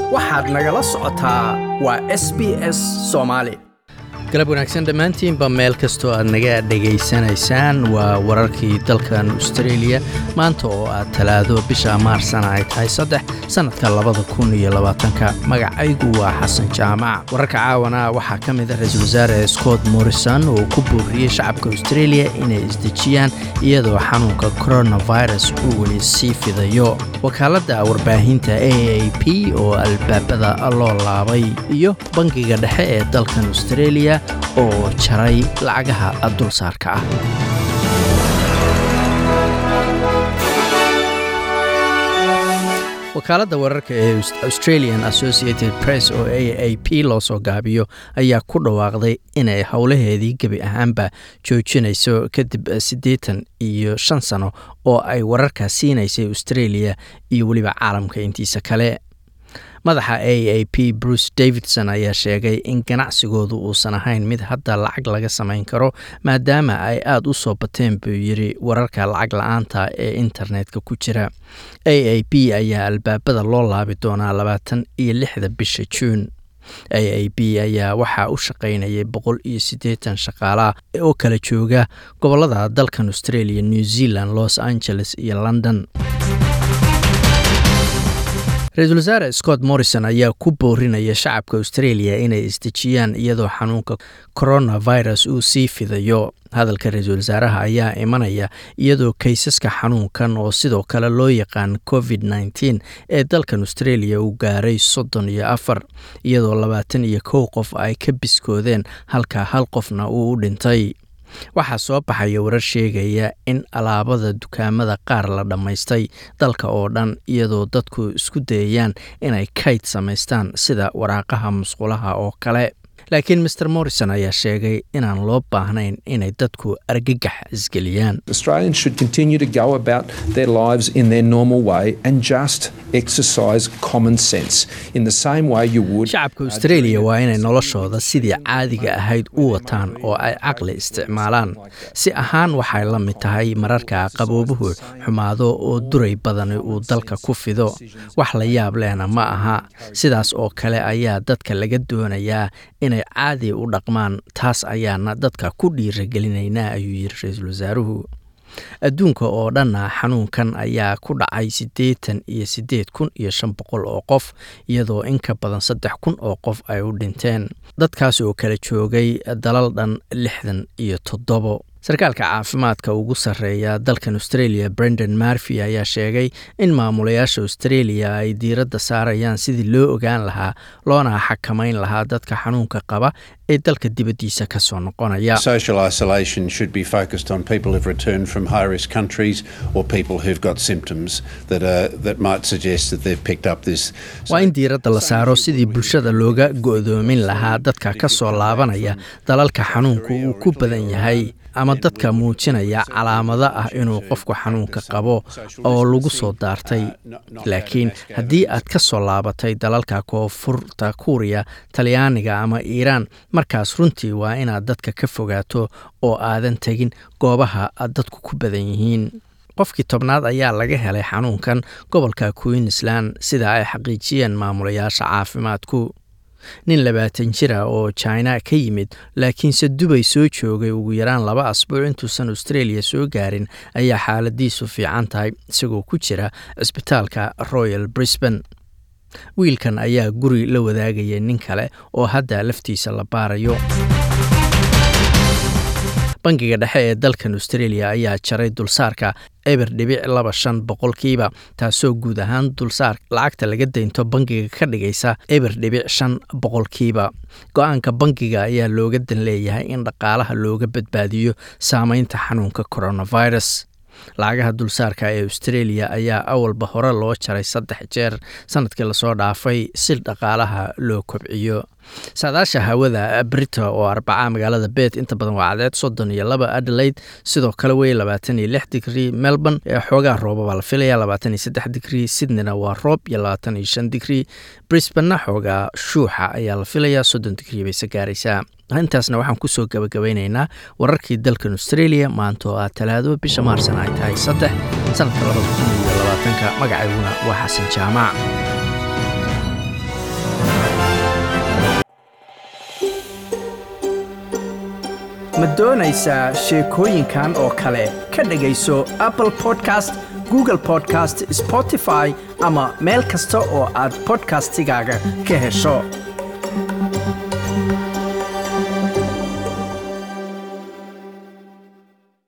waxaad nagala socotaa waa s b s soomaali galab wanaagsan dhammaantiinba meel kastoo aad naga dhegaysanaysaan waa wararkii dalkan austareeliya maanta oo aad talaado bisha maarsana ay tahay saddex sannadka labada kun iyo labaatanka magacaygu waa xasan jaamac wararka caawana waxaa ka mid a ra-iisul wasaare scott morrison oo ku booriyey shacabka australia inay isdejiyaan iyadoo xanuunka coronavirus uu weli sii fidayo wakaaladda warbaahinta a a p oo albaabada loo laabay iyo bangiga dhexe ee dalkan australia oo jaray lacagaha dulsaarka ah wakaaladda wararka ee australian associated press oo a a p loo soo gaabiyo ayaa ku dhawaaqday inay howlaheedii gebi ahaanba joojinayso kadib siddeetan iyo shan sano oo ay wararka siinaysay australia iyo weliba caalamka intiisa kale madaxa a a p bruce davidson ayaa sheegay in ganacsigoodu uusan ahayn mid hadda lacag laga samayn karo maadaama ay aada u soo bateen buu yidhi wararka lacag la-aanta ee internetka ku jira a a p ayaa albaabada loo laabi doonaa labaatan iyo lixda bisha juun a a b ayaa waxaa u shaqaynayay boqol iyo siddeetan shaqaalaha oo kala jooga gobolada dalkan australia new zealand los angeles iyo london ra-iisul wasaare scott morrison ayaa ku boorinaya shacabka australia inay isdejiyaan iyadoo xanuunka coronavirus uu sii fidayo hadalka ra-iisul wasaaraha ayaa imanaya iyadoo kaysaska xanuunkan oo sidoo kale loo yaqaan covid nteen ee dalkan australia uu gaaray soddon iyo afar iyadoo labaatan iyo kow qof ay ka biskoodeen halka hal qofna uu u dhintay waxaa soo baxaya warar sheegaya in alaabada dukaamada qaar la dhammaystay dalka oo dhan iyadoo dadku isku dayayaan inay kayd samaystaan sida waraaqaha musqulaha oo kale laakiin maer morrison ayaa sheegay inaan loo baahnayn inay dadku argagax isgeliyaan shacabka australia waa inay noloshooda sidii caadiga ahayd u wataan oo ay caqli isticmaalaan si ahaan waxay la mid tahay mararka qaboobuhu xumaado oo duray badani uu dalka ku fido wax la yaab lehna ma aha sidaas oo kale ayaa dadka laga doonayaa inay caadi u dhaqmaan taas ayaana dadka ku dhiiragelinaynaa ayuu yidhi ra-iisul wasaaruhu adduunka oo dhanna xanuunkan ayaa ku dhacay siddeetan iyo siddeed kun iyo shan boqol oo qof iyadoo in ka badan saddex kun oo qof ay u dhinteen dadkaas oo kala joogay dalal dhan lixdan iyo toddobo sarkaalka caafimaadka ugu sarreeya dalkan australia brendan marfy ayaa sheegay in maamulayaasha australia ay diiradda saarayaan sidii loo ogaan lahaa loona xakamayn lahaa dadka xanuunka qaba ee dalka dibaddiisa ka soo noqonaya waa in diiradda la saaro sidii bulshada looga go'doomin lahaa dadka ka soo laabanaya dalalka xanuunku uu ku badan yahay ama dadka muujinaya calaamado ah inuu qofku xanuunka qabo oo lagu soo daartay laakiin haddii aad ka soo laabatay dalalka koonfurta kuuriya talyaaniga ama iiraan markaas runtii waa inaad dadka ka fogaato oo aadan tegin goobaha dadku ku badan yihiin qofkii tobnaad ayaa laga helay xanuunkan gobolka queensland sida ay xaqiijiyeen maamulayaasha caafimaadku nin labaatan jira oo jina ka yimid laakiinse dubay soo joogay ugu yaraan laba asbuuc intuusan australia soo gaarin ayaa xaaladiisu fiican tahay isagoo ku jira cisbitaalka royal brisban wiilkan ayaa guri la wadaagaya nin kale oo hadda laftiisa la baarayo bangiga dhexe ee dalkan australia ayaa jaray dulsaarka eber dhibic laba shan boqolkiiba taasoo guud ahaan dulsaar lacagta laga daynto bangiga ka dhigaysa eber dhibic shan boqolkiiba go-aanka bangiga ayaa looga dan leeyahay in dhaqaalaha looga badbaadiyo saameynta xanuunka coronavirus lacagaha dulsaarka ee australia ayaa awalba hore loo jaray saddex jeer sanadkii lasoo dhaafay si dhaqaalaha loo kobciyo saadaasha hawada brita oo arbaca magaalada bet inta badan waa cadeed soddon iyo laba adelaide sidoo kale wey labaatan iyo lix digrii melbourne ee xoogaa rooba baa la filaya labaatan iyo saddex digrii sydneyna waa roob iyo labaatan iyo shan digrii brisbanna xoogaa shuuxa ayaa la filayaa soddon digrii bayse gaaraysaa intaasna waxaan kusoo gabagabeyneynaa wararkii dalkan australia maanta oo ah talaado bisha maarsan ay tahay saddex sanadka labada kun iyo labaatanka magacayguna waa xasan jaamac ma doonaysaa sheekooyinkan oo kale ka dhegayso apple podcast google podcast spotify ama meel kasta oo aad bodkastigaaga ka hesho